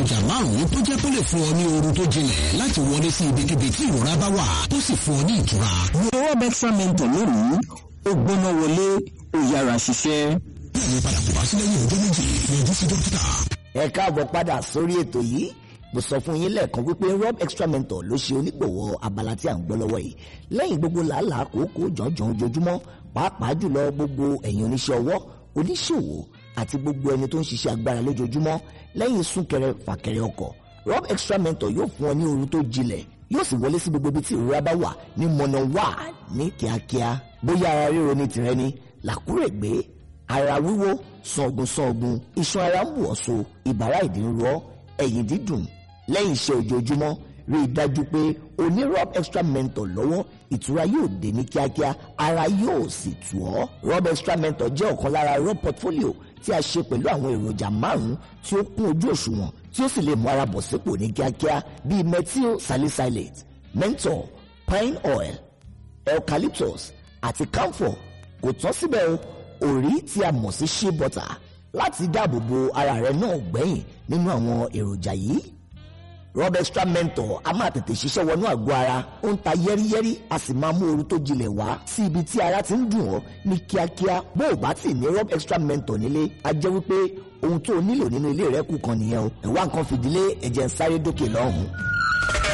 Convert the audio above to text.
èròjà márùn-ún tó jẹ́ pé lè fún ọ ní oorun tó jinlẹ̀ láti wọlé sí ibikíbi tí ìrora bá wà tó sì fún ọ ní ìtura. Rob Extra Mentor lónìí ó gbóná wọlé ó yára ṣiṣẹ́. bẹ́ẹ̀ ni padà kò wá sí lẹ́yìn ọjọ́ méjì yọjú sí dókítà. ẹ káàbọ̀ padà sórí ètò yìí mo sọ fún yín lẹ́ẹ̀kan wípé rob extra mentor ló ṣe onígbọ̀wọ́ abala tí à ń gbọ́ lọ́wọ́ yìí lẹ́yìn gbogbo làálàá kòókò jọ̀ọ́jọ̀ọ́ ojoojúmọ́ pàápàá jùlọ gbogbo ẹ̀yin oníṣẹ́ ọwọ́ oníṣòwò àti gbogbo ẹni tó ń ṣiṣẹ́ agbára lójoojúmọ́ lẹ́yìn súnkẹrẹ fàkẹrẹ ọkọ̀ rob extra mentor yóò fún ọ ní oorun tó jinlẹ̀ yóò sì wọlé sí gbogbo ibi tí ìrora bá wà ní mọ̀nà wà ní kíákíá bóyá ara ríro ní tìrẹ ni làkúrègbé ara wíwó sọ̀gùn sọ̀gùn iṣan ara ń wọ̀ so ìbàrá ìdí ń rọ ẹ̀yìn dídùn lẹ́yìn iṣẹ́ ojoojúmọ́ rí i dájú pé o ní rob extra mentor lọ́wọ́ ìtura yóò dé ní kíákíá ara yóò sì tù ọ́ rob extra mentor jẹ́ ọ̀kan lára rob portfolio tí a ṣe pẹ̀lú àwọn èròjà márùn-ún tí ó kún ojú òṣùwọ̀n tí ó sì lè mú ara bọ̀ sípò ní kíákíá bíi methyl salicylate menthol pine oil eucalyptus àti camphor kò tán síbẹ̀ o òrí tí a mọ̀ sí shea butter láti dáàbò bo ara rẹ náà gbẹ̀yìn nínú àwọn èròjà yìí rob extra mentor a máa tètè ṣiṣẹ́ wọnú àgọ́ ara ó ń ta yẹ́rìyẹ́rì a sì máa mú ooru tó jinlẹ̀ wá sí ibi tí ara ti ń dùn ọ́ ní kíákíá bó o bá ti ní rob extra mentor nílé a jẹ́ wípé ohun tó o nílò nínú ilé rẹ kù kan nìyẹn o ẹ̀wá nǹkan fìdílé ẹ̀jẹ̀ ń sáré dókè lọ́hùn-ún.